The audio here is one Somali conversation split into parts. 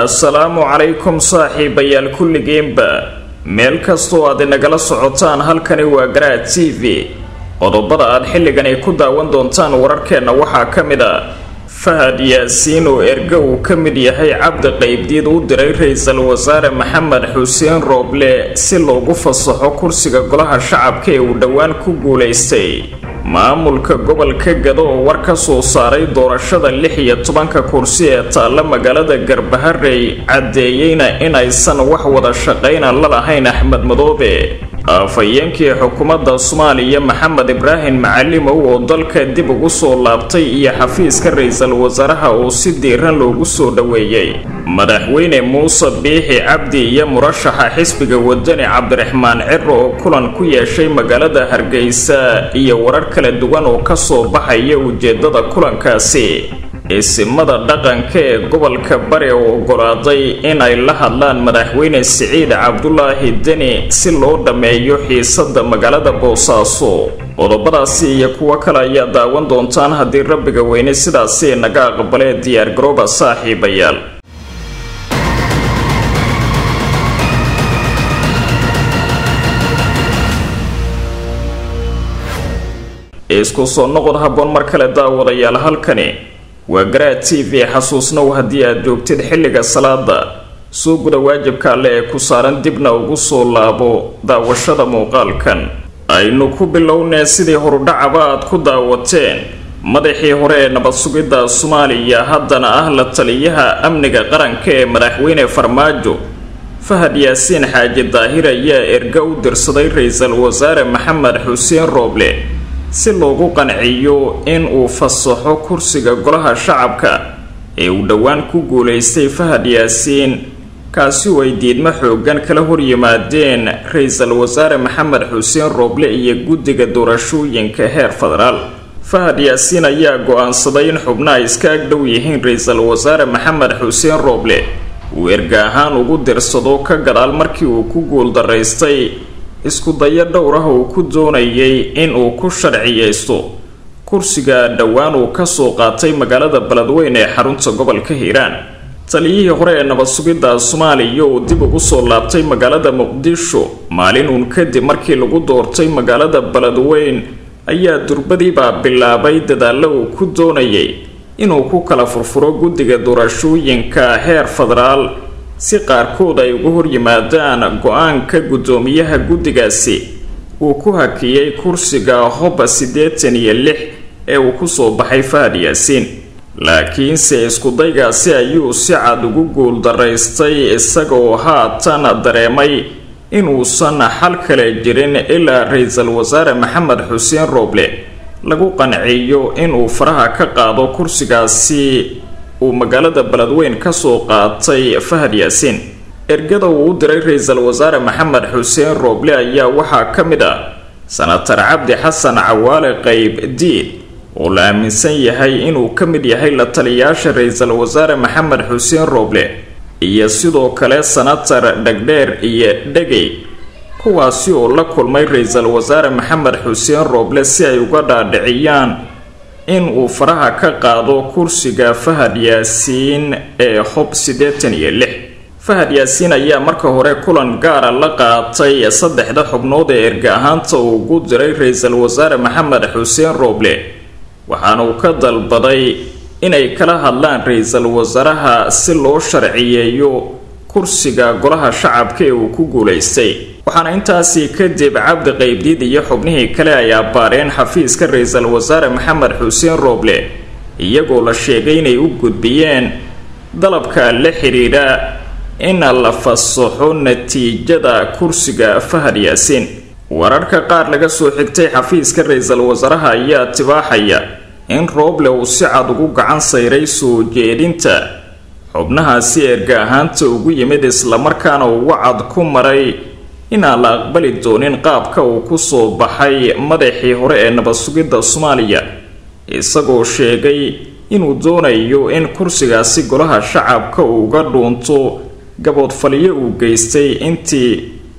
assalaamu calaykum saaxiibayaal kulligiinba meel kastoo aad inagala socotaan halkani waa garaad t v qodobada aad xilligan ay ku daawan doontaan wararkeenna waxaa ka mid a fahad yaasiin oo erga uu ka mid yahay cabdi qaybdiid u diray ra-iisul wasaare maxamed xuseen rooble si loogu fasaxo kursiga golaha shacabka ee uu dhowaan ku guulaystay maamulka gobolka gado oo war ka soo saaray doorashada lix iyo tobanka kursi ee taalla magaalada garbaharey caddeeyeyna inaysan wax wada shaqayna la lahayn axmed madoobe afhayeenkii xukuumadda soomaaliya maxamed ibraahim macalimow oo dalka dib ugu soo laabtay iyo xafiiska ra-iisul wasaaraha oo si diiran loogu soo dhoweeyey madaxweyne muuse biixi cabdi iyo murashaxa xisbiga wadani cabdiraxmaan ciro oo kulan ku yeeshay magaalada hargeysa iyo warar kala duwan oo kasoo baxaya ujeedada kulankaasi isimada dhaqanka ee gobolka bari oo ogolaaday in ay la hadlaan madaxweyne siciid cabdulaahi deni si loo dhammeeyo xiisada magaalada boosaaso qodobadaasi iyo kuwo kale ayaa daawan doontaan haddii rabbiga weyne sidaasi naga aqbalee diyaargarooba saaxiibayaal isku soo noqod habboon mar kale daawadayaal halkani waa garaad t v xasuusnow haddii aad joogtid xilliga salaada soo guda waajibka alle ee ku saaran dibna ugu soo laabo daawashada muuqaalkan aynu ku bilownee sidii horudhacaba aad ku daawateen madaxii hore ee nabad sugidda soomaaliya haddana ah la taliyaha amniga qaranka ee madaxweyne farmaajo fahad yaasiin xaaji daahir ayaa erga u dirsaday ra-iisul wasaare maxamed xuseen rooble si loogu qanciyo in uu fasaxo kursiga golaha shacabka ee uu dhowaan ku guulaystay fahad yaasiin kaasi oo ay diidmo xoogan kala horyimaadeen ra-iisul wasaare maxamed xuseen rooble iyo guddiga doorashooyinka heer federaal fahad yaasiin ayaa go-aansaday in xubno ay iska agdhow yihiin ra-iisul wasaare maxamed xuseen rooble uu erga ahaan ugu dirsado ka gadaal markii uu ku guuldaraystay isku dayo dhowr ah uu ku doonayay in uu ku sharciyeysto kursiga dhowaan uu kasoo qaatay magaalada beledweyne ee xarunta gobolka hiiraan taliyihii hore ee nabad sugidda soomaaliya uu dib ugu soo laabtay magaalada muqdisho maalin uun kadib markii lagu doortay magaalada beledweyn ayaa durbadiibaa bilaabay dadaallo uu ku doonayay inuu ku kala furfuro guddiga doorashooyinka heer federaal si qaarkood ay uga horyimaadaan go-aanka guddoomiyaha guddigaasi uu ku hakiyey kursiga hoba siddeetan iyo lix ee uu kusoo baxay fahad yaasiin laakiinse iskudaygaasi ayuu si cad ugu guuldaraystay isagoo haatan dareemay inuusan xal kale jirin ilaa ra-iisul wasaare maxamed xuseen rooble lagu qanciyo inuu faraha ka qaado kursigaasi uu magaalada beledweyn kasoo qaatay fahad yaasiin ergada uu u diray ra-iisul wasaare maxamed xuseen rooble ayaa waxaa ka mid ah sanatar cabdi xasan cawaale qayb diid oo la aaminsan yahay inuu ka mid yahay la taliyaasha ra-iisul wasaare maxamed xuseen rooble iyo sidoo kale sanatar dhegdheer iyo dhegey kuwaasi oo la kulmay ra-iisul wasaare maxamed xuseen rooble si ay uga dhaadhiciyaan in uu faraha ka qaado kursiga fahad yaasiin ee hob siddeetan iyo lix fahad yaasiin ayaa marka hore kulan gaara la qaatay saddexda xubnood ee erga ahaanta uu ugu diray ra-iisul wasaare maxamed xuseen rooble waxaana uu ka dalbaday inay kala hadlaan ra-iisul wasaaraha si loo sharciyeeyo kursiga golaha shacabka ee uu ku guulaystay waxaana intaasi kadib cabdi qaybdiid iyo xubnihii kale ay abbaareen xafiiska ra-iisul wasaare maxamed xuseen rooble iyagoo la sheegay inay u gudbiyeen dalabka la xidhiidha in la fasaxo natiijada kursiga fahad yaasiin wararka qaar laga soo xigtay xafiiska ra-iisul wasaaraha ayaa tibaaxaya in rooble uu si cad ugu gacan sayray soo jeedinta xubnahaasi erga ahaanta ugu yimid islamarkaana uu wacad ku maray inaan la aqbali doonin qaabka uu kusoo baxay madaxii hore ee nabad sugidda soomaaliya isagoo sheegay inuu doonayo in kursigaasi golaha shacabka uu uga dhuunto gaboodfalyo uu geystay intii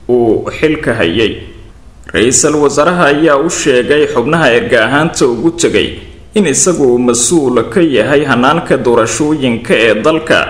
uu xilka hayay ra-iisul wasaaraha ayaa u sheegay xubnaha erga ahaanta ugu tegay in isagu uu mas-uul ka yahay hanaanka doorashooyinka ee dalka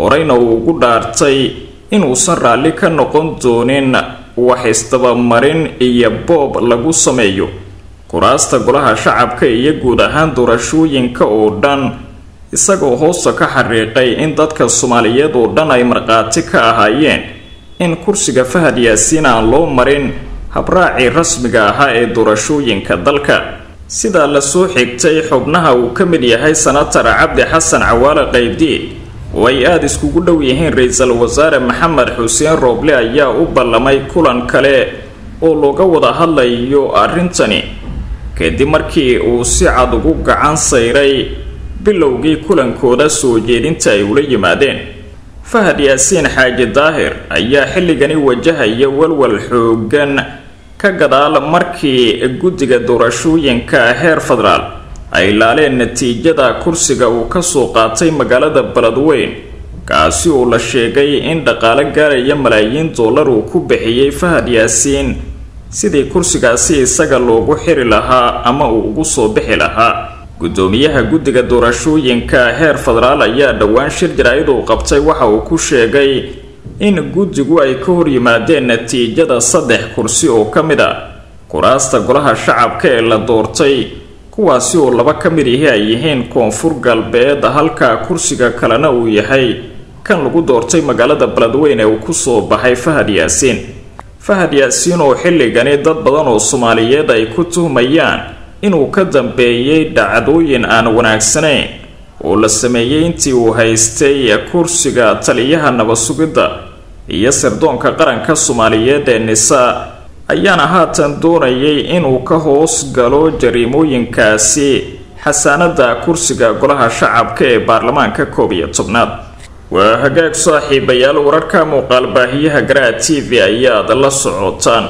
horeyna uu ugu dhaartay inuusan raalli ka noqon doonin wax isdabamarin iyo boob lagu sameeyo kuraasta golaha shacabka iyo guud ahaan doorashooyinka oo dhan isagoo hoosta ka xariiqay in dadka soomaaliyeed oo dhan ay markhaati ka ahaayeen in kursiga fahad yaasiin aan loo marin habraacii rasmiga ahaa ee doorashooyinka dalka sidaa lasoo xigtay xubnaha uu ka mid yahay senatar cabdi xasan cawaale qaybdiid oo ay aada iskugu dhow yihiin ra-iisul wasaare maxamed xuseen rooble ayaa u ballamay kulan kale oo looga wada hadlayo arrintani kadib markii uu si cad ugu gacan sayray bilowgii kulankooda soo jeedinta ay ula yimaadeen fahad yaasiin xaaji daahir ayaa xilligani wajahaya walwal xoogan ka gadaal markii guddiga doorashooyinka heer federaal ay laaleen natiijada kursiga uu kasoo qaatay magaalada beledweyn kaasi oo la sheegay in dhaqaale gaaraya malaayiin dollar uu ku bixiyey fahad yaasiin sidii kursigaasi isaga loogu xiri lahaa ama uu ugu soo bixi lahaa guddoomiyaha guddiga doorashooyinka heer federaal ayaa dhowaan shir jaraa'id uu qabtay waxa uu ku sheegay in guddigu ay ka hor yimaadeen natiijada saddex kursi oo ka mid a kuraasta golaha shacabka ee la doortay kuwaasi oo laba ka mid ihi ay yihiin koonfur galbeed halka kursiga kalena uu yahay kan lagu doortay magaalada beledweyn ee uu kusoo baxay fahad yaasiin fahad yaasiin oo xilligani dad badan oo soomaaliyeed ay ku tuhmayaan inuu ka dambeeyey dhacdooyin aan wanaagsanayn oo la sameeyey intii uu haystay kursiga taliyaha nabad-sugidda iyo sirdoonka qaranka soomaaliyeed ee nisa ayaana haatan doonayay inuu ka hoos galo jariimooyinkaasi xasaanada kursiga golaha shacabka ee baarlamaanka koob iyo tobnaad waa hagaag saaxiibayaal wararka muuqaal baahiyaha garaa t v ayaad la socotaan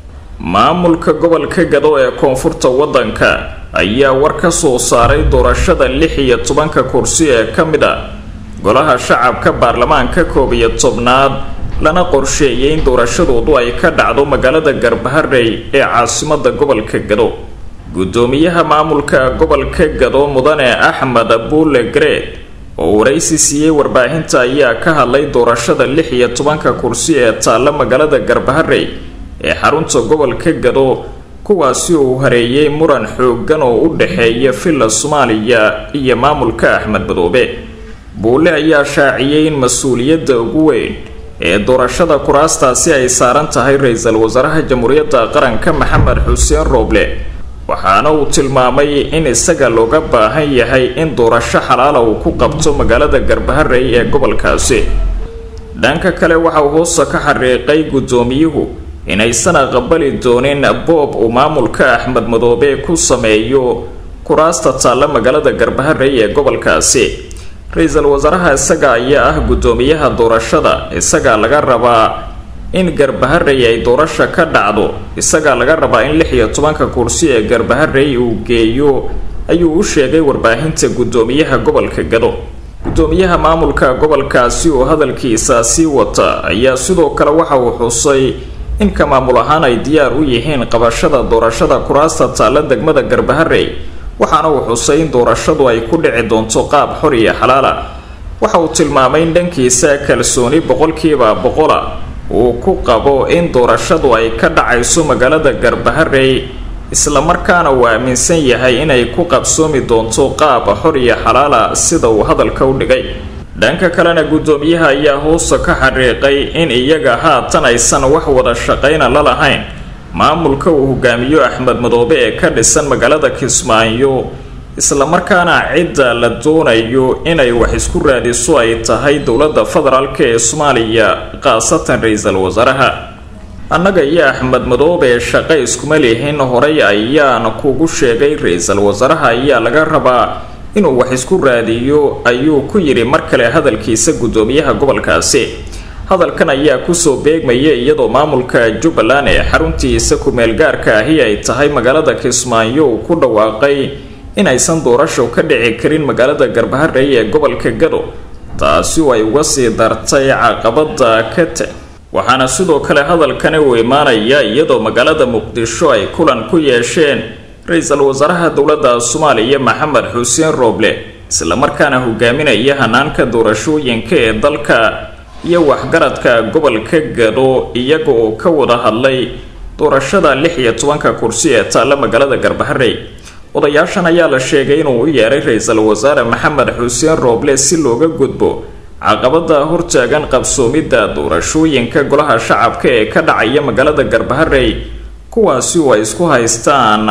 maamulka gobolka gado ee koonfurta waddanka ayaa war ka soo saaray doorashada lix iyo tobanka kursi ee ka mid a golaha shacabka baarlamaanka koob iyo tobnaad lana qorsheeyay in doorashadoodu ay ka dhacdo magaalada garbaharey ee caasimada gobolka gado guddoomiyaha maamulka gobolka gado mudane axmed buule gareed oo waraysi siiyey warbaahinta ayaa ka hadlay doorashada lix iyo tobanka kursi ee taalla magaalada garbaharey ee xarunta gobolka gado kuwaasi uu hareeyay muran xoogan oo u dhexeeya villa soomaaliya iyo maamulka axmed madoobe buule ayaa shaaciyey in mas-uuliyadda ugu weyn ee doorashada kuraastaasi ay saaran tahay ra-iisul wasaaraha jamhuuriyadda qaranka maxamed xuseen rooble waxaana uu tilmaamay in isaga looga baahan yahay in doorasho xalaala uu ku qabto magaalada garbaharey ee gobolkaasi dhanka kale waxa uu hoosta ka xariiqay guddoomiyuhu inaysan aqbali doonin boob uu maamulka axmed madoobe ku sameeyo kuraasta taalla magaalada garbaharey ee gobolkaasi ra-iisul wasaaraha isaga ayaa ah guddoomiyaha doorashada isagaa laga rabaa in garbaharey ay doorasha ka dhacdo isagaa laga rabaa in lix iyo tobanka kursi ee garbaharey uu geeyo ayuu u sheegay warbaahinta guddoomiyaha gobolka gado guddoomiyaha maamulka gobolkaasi oo hadalkiisa sii wata ayaa sidoo kale waxa uu xusay inka maamul ahaan ay diyaar u yihiin qabashada doorashada kuraasta taalla degmada garbaharey waxaana uu xusay in doorashadu ay ku dhici doonto qaab xor iyo xalaala waxa uu tilmaamay in dhankiisa kalsooni boqolkiiba boqola uu ku qabo in doorashadu ay ka dhacayso magaalada garbaharey islamarkaana uu aaminsan yahay inay ku qabsoomi doonto qaab xor iyo xalaala sida uu hadalka u dhigay dhanka kalena guddoomiyaha ayaa hoosta ka xariiqay in iyaga haatan aysan wax wada shaqayna la lahayn maamulka uu hogaamiyo axmed madoobe ee ka dhisan magaalada kismaayo islamarkaana cidda la doonayo inay wax isku raadiso ay tahay dowladda federaalk ee soomaaliya khaasatan ra-iisul wasaaraha annaga iyo axmed madoobe shaqo iskuma lihin horay ayaan kugu sheegay ra-iisul wasaaraha ayaa laga rabaa inuu wax isku raadiyo ayuu ku yidhi mar kale hadalkiisa guddoomiyaha gobolkaasi hadalkan ayaa kusoo beegmaya iyadoo maamulka jubbaland ee xaruntiisa ku-meel gaarka ahi ay tahay magaalada kismaayo uu ku dhawaaqay inaysan doorasho ka dhici karin magaalada garbaharey ee gobolka gado taasi oo ay uga sii dartay caqabada ka tag waxaana sidoo kale hadalkani uu imaanaya iyadoo magaalada muqdisho ay kulan ku yeesheen ra-iisul wasaaraha dowladda soomaaliya maxamed xuseen rooble islamarkaana hogaaminaya hanaanka doorashooyinka ee dalka iyo waxgaradka gobolka gado iyaga oo ka wada hadlay doorashada lix iyo tobanka kursi ee taalla magaalada garbaharey odayaashan ayaa la sheegay inuu u yeeray ra-iisul wasaare maxamed xuseen rooble si looga gudbo caqabada hortaagan qabsoomidda doorashooyinka golaha shacabka ee ka dhacaya magaalada garbaharey kuwaasi oo ay isku haystaan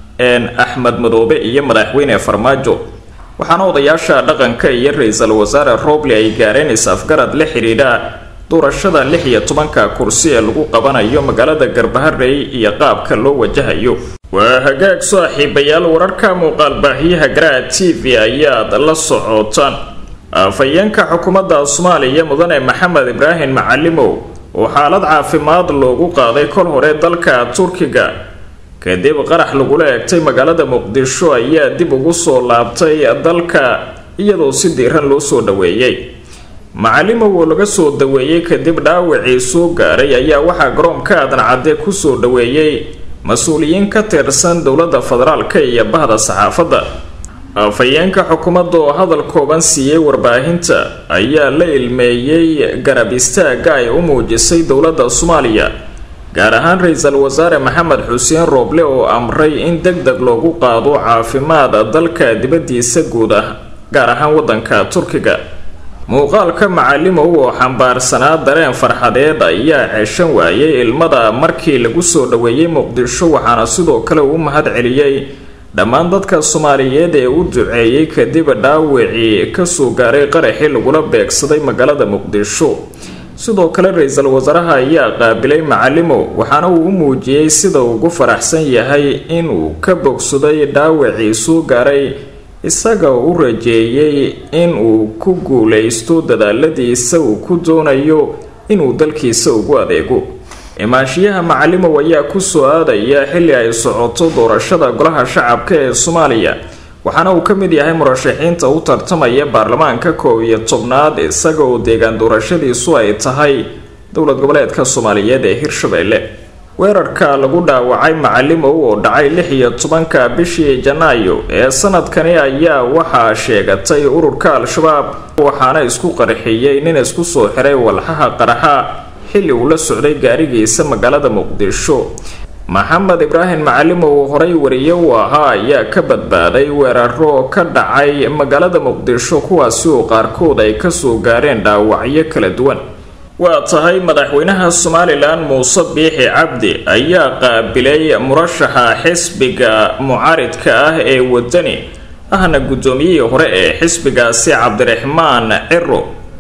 axmed madoobe iyo madaxweyne farmaajo waxaana odayaasha dhaqanka iyo ra-iisul wasaare rooble ay gaareen is-afgarad la xidhiidha doorashada lix iyo tobanka kursi ee lagu qabanayo magaalada garbaharey iyo qaabka loo wajahayo waa hagaag saaxiibayaal wararka muuqaal baahiyaha garaha t v ayaad la socotaan afhayeenka xukuumadda soomaaliya mudane maxamed ibraahim macalimow oo xaalad caafimaad loogu qaaday kol hore dalka turkiga kadib qarax lagula eegtay magaalada muqdisho ayaa dib ugu soo laabtay dalka iyadoo si diiran loo soo dhaweeyey macalimow oo laga soo daweeyey kadib dhaawacii soo gaaray ayaa waxaa garoonka aadan cadde kusoo dhaweeyey mas-uuliyiin ka tirsan dowladda federaalka iyo bahda saxaafadda afhayeenka xukuumadda oo hadal kooban siiyey warbaahinta ayaa la ilmeeyey garab istaagga ay u muujisay dowladda soomaaliya gaar ahaan ra-iisul wasaare maxamed xuseen rooble oo amray in deg deg loogu qaado caafimaad dalka dibaddiisa guud ah gaar ahaan waddanka turkiga muuqaalka macalimow oo xambaarsanaa dareen farxadeed ayaa ceeshan waayay ilmada markii lagu soo dhaweeyey muqdisho waxaana sidoo kale uu mahad celiyey dhammaan dadka soomaaliyeed ee u duceeyey kadib dhaawacii kasoo gaaray qaraxii lagula beegsaday magaalada muqdisho sidoo kale ra-iisul wasaaraha ayaa qaabilay macalimow waxaana uu u muujiyey sida ugu faraxsan yahay inuu ka bogsaday dhaawacii soo gaaray isaga u rajeeyey in uu ku guulaysto dadaaladiisa uu ku doonayo inuu dalkiisa ugu adeego imaashiyaha macalimow ayaa kusoo aadaya xilli ay socoto doorashada golaha shacabka ee soomaaliya waxaana uu ka mid yahay murashaxiinta u tartamaya baarlamaanka koob iyo tobnaad isaga oo deegaan doorashadiisu ay tahay dowlad goboleedka soomaaliyeed ee hirshabelle weerarka lagu dhaawacay macalimow oo dhacay lix iyo tobanka bishii janaayo ee sanadkani ayaa waxaa sheegatay ururka al-shabaab waxaana isku qarxiyey nin isku soo xiray walxaha qaraxa xilli uu la socday gaarigiisa magaalada muqdisho maxamed ibraahim macalimow oo horay wariye u ahaa ayaa ka badbaaday weeraro ka dhacay magaalada muqdisho kuwaasi oo qaarkood ay kasoo gaareen dhaawacyo kala duwan waa tahay madaxweynaha somalilan muuse biixi cabdi ayaa qaabilay murashaxa xisbiga mucaaridka ah ee wadani ahna guddoomiyihii hore ee xisbigaasi cabdiraxmaan ciro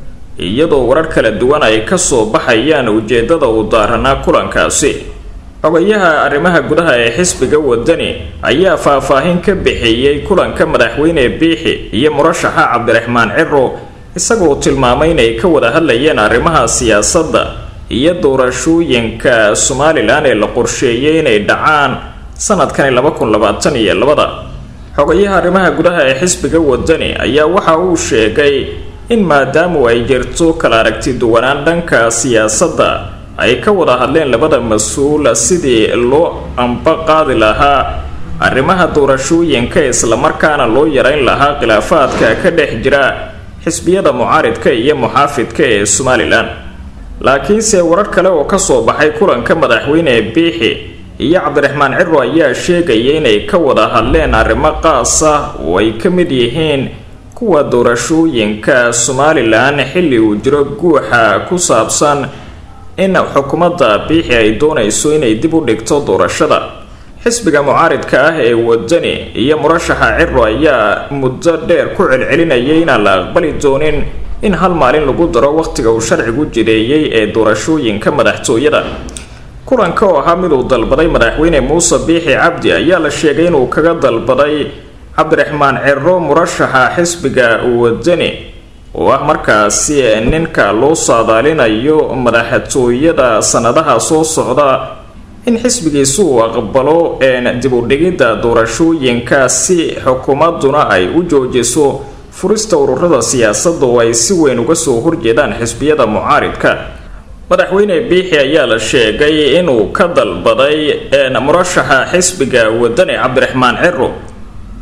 iyadoo warar kala duwan ay kasoo baxayaan ujeedada uu daaranaa kulankaasi xogayaha arrimaha gudaha ee xisbiga wadani ayaa faahfaahin ka bixiyey kulanka madaxweyne biixi iyo murashaxa cabdiraxmaan ciro isagoo tilmaamay inay ka wada hadlayeen arrimaha siyaasadda iyo doorashooyinka somalilan ee la qorsheeyay inay dhacaan sanadkani laba kun labaatan iyo labada xogayaha arrimaha gudaha ee xisbiga wadani ayaa waxa uu sheegay in maadaamu ay jirto kala aragti duwanaan dhanka siyaasadda ay ka wada hadleen labada mas-uul sidii loo amba qaadi lahaa arrimaha doorashooyinka islamarkaana loo yareyn lahaa khilaafaadka ka dhex jira xisbiyada mucaaridka iyo muxaafidka ee somalilan laakiinse warar kale oo kasoo baxay kulanka madaxweyne biixi iyo cabdiraxmaan ciro ayaa sheegaya inay ka wada hadleen arrimo qaas ah oo ay ka mid yihiin kuwa doorashooyinka somalilan xilli uu jiro guuxa ku saabsan in xukuumadda biixi ay doonayso inay dib u dhigto doorashada xisbiga mucaaridka ah ee wadani iyo murashaxa ciro ayaa muddo dheer ku celcelinayay inaan la aqbali doonin in hal maalin lagu daro wakhtiga uu sharcigu jireeyey ee doorashooyinka madaxtooyada kulanka oo ahaa miduu dalbaday madaxweyne muuse biixi cabdi ayaa la sheegay inuu kaga dalbaday cabdiraxmaan ciro murashaxa xisbiga wadani oo ah markaasi ninka loo saadaalinayo madaxtooyada sanadaha soo socda in xisbigiisu uu aqbalo dib u dhigidda doorashooyinka si xukuumaduna ay u joojiso furista ururada siyaasadda oo ay si weyn uga soo horjeedaan xisbiyada mucaaridka madaxweyne biixi ayaa la sheegay inuu ka dalbaday murashaxa xisbiga wadani cabdiraxmaan ciro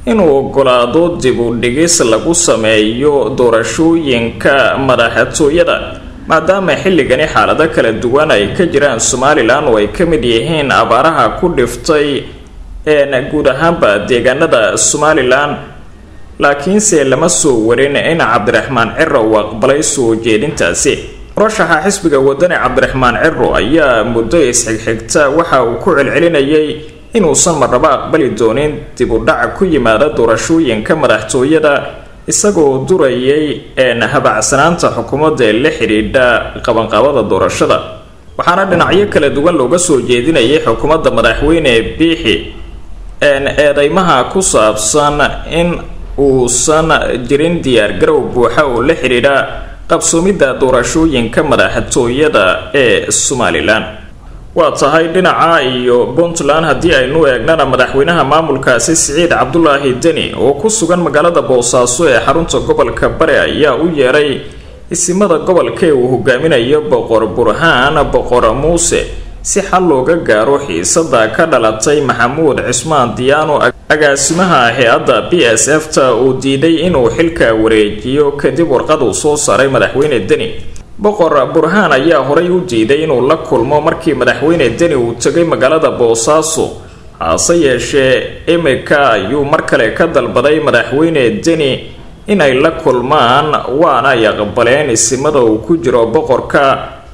inuu ogolaado dib u dhigis lagu sameeyo doorashooyinka madaxtooyada maadaama xilligani xaalado kala duwan ay ka jiraan somalilan oo ay ka mid yihiin abaaraha ku dhiftay guud ahaanba deegaanada somalilan laakiinse lama soo warin in cabdiraxmaan ciro uu aqbalay soo jeedintaasi murashaxa xisbiga wadani cabdiraxmaan ciro ayaa muddo isxigxigta waxa uu ku celcelinayay inuusan marnabo aqbali doonin dib u dhac ku yimaada doorashooyinka madaxtooyada isagoo durayay habacsanaanta xukuumadda ee la xidhiidha qabanqaabada doorashada waxaana dhinacyo kala duwan looga soo jeedinayay xukuumadda madaxweyne biixi eedeymaha ku saabsan in uusan jirin diyaargarow buuxa oo la xidhiidha qabsoomidda doorashooyinka madaxtooyada ee somalilan waa tahay dhinaca iyo puntland haddii aynu eegnana madaxweynaha maamulkaasi siciid cabdulaahi deni oo ku sugan magaalada boosaaso ee xarunta gobolka bare ayaa u yeeray isimada gobolka ee uu hogaaminayo boqor burhaan boqor muuse si xal looga gaaro xiisada ka dhalatay maxamuud cismaan diyaano agaasimaha hay-adda b s f ta uu diiday inuu xilka wareejiyo kadib warqad uu soo saaray madaxweyne deni boqor burhaan ayaa horay u diiday inuu la kulmo markii madaxweyne deni uu tegay magaalada boosaaso hase yeeshee imika ayuu mar kale ka dalbaday madaxweyne deni inay la kulmaan waana ay aqbaleen isimada uu ku jiro boqorka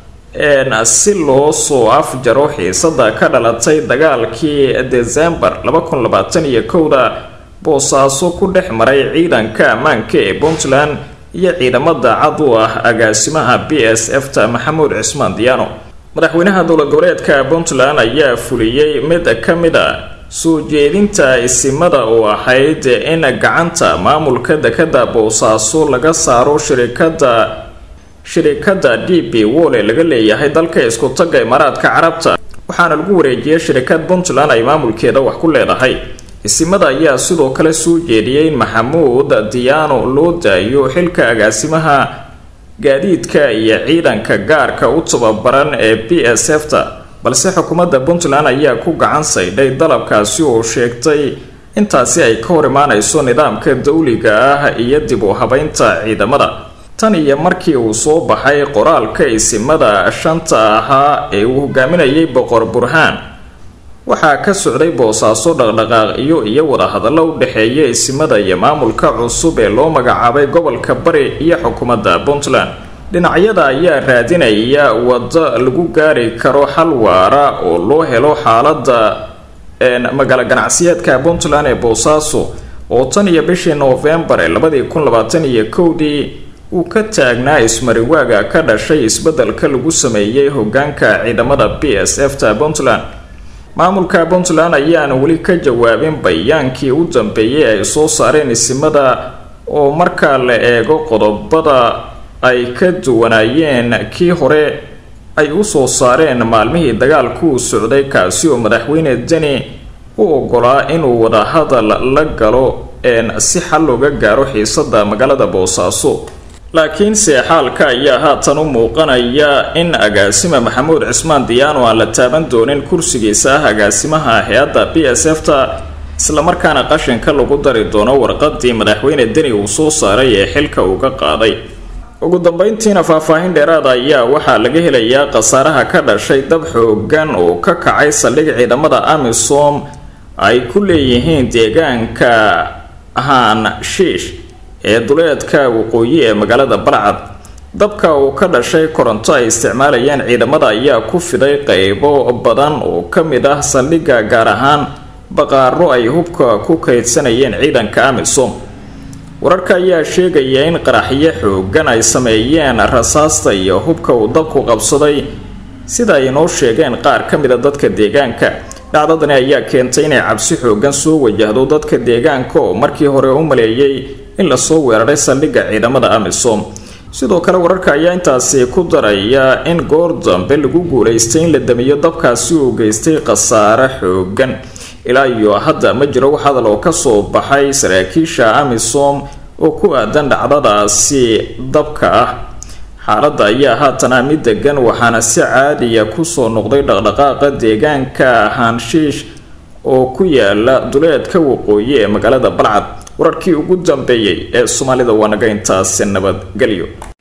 si loo soo afjaro xiisada ka dhalatay dagaalkii desembar da boosaaso ku dhex maray ciidanka ammaanka ee puntland iyo ciidamada cad u ah agaasimaha b s f ta maxamuud cismaan diyaano madaxweynaha dowla goboleedka puntland ayaa fuliyey mid ka mid a soo jeedinta isimada oo ahayd in gacanta maamulka dekada boosaaso laga saaro shirikada shirikada d b wol ee laga leeyahay dalka isku tagga imaaraadka carabta waxaana lagu wareejiyay shirikad puntland ay maamulkeeda wax ku leedahay isimada ayaa sidoo kale soo jeediyey in maxamuud diyaano loo daayo xilka agaasimaha gaadiidka iyo ciidanka gaarka u tababaran ee b s f ta balse xukuumadda puntland ayaa ku gacan saydhay dalabkaasi oo sheegtay intaasi ay ka hor imaanayso nidaamka dawliga ah iyo dib u habeynta ciidamada tan iyo markii uu soo baxay qoraalka isimada shanta ahaa ee uu hogaaminayay boqor burhaan waxaa ka socday boosaaso dhaqdhaqaaqyo iyo wadahadallo u dhexeeya isimada iyo maamulka cusub ee loo magacaabay gobolka bari iyo xukuumadda puntland dhinacyada ayaa raadinaya waddo lagu gaari karo xal waara oo loo helo xaaladda magaalo ganacsiyeedka puntland ee boosaaso oo tan iyo bishii noofembar ee labadii kun labaatan iyo kowdii uu ka taagnaa ismariwaaga ka dhashay isbeddelka lagu sameeyey hogaanka ciidamada b s f ta puntland maamulka puntland ayaana weli ka jawaabin bayaankii u dambeeyey ay soo saareen isimada oo marka la eego qodobada ay ka duwanaayeen kii hore ay u soo saareen maalmihii dagaalku u socday kaasi oo madaxweyne deni u ogolaa inuu wadahadal la galo si xal looga gaaro xiisada magaalada boosaaso laakiinse xaalka ayaa haatan u muuqanaya in agaasima maxamuud cismaan diyaano aan la taaban doonin kursigiisa ah agaasimaha hay-adda b s f ta islamarkaana qashinka lagu dari doono warqadii madaxweyne deni uu soo saaray ee xilka uga qaaday ugu dambeyntiina faahfaahin dheeraada ayaa waxaa laga helayaa khasaaraha ka dhashay dab xoogan oo ka kacay saldhig ciidamada amisom ay ku leeyihiin deegaanka haan shiish ee duleedka waqooyi ee magaalada balcad dabka uu ka dhashay koronto ay isticmaalayeen ciidamada ayaa ku fiday qeybo badan oo ka mid ah saldhigga gaar ahaan baqaaro ay hubka ku kaydsanayeen ciidanka amisom wararka ayaa sheegaya in qaraxyo xoogan ay sameeyeen rasaasta iyo hubka uu dabku qabsaday sida ay inoo sheegeen qaar ka mid a dadka deegaanka dhacdadani ayaa keentay inay cabsi xoogan soo wajahdo dadka deegaanka oo markii hore u maleeyay in lasoo weeraray saldhigga ciidamada amisom sidoo kale wararka ayaa intaasi ku daraya in goor dambe lagu guulaystay in la damiyo dabkaasi uu geystay khasaare xoogan ilaa iyo hadda ma jiro wax hadal oo kasoo baxay saraakiisha amisom oo ku aadan dhacdadaasi dabka ah xaaladda ayaa haatana mid degan waxaana si caadiya kusoo noqday dhaqdhaqaaqa deegaanka haanshiish oo ku yaala duleedka waqooyi ee magaalada balcad wararkii ugu dambeeyey ee soomaalida waa naga intaasi nabadgelyo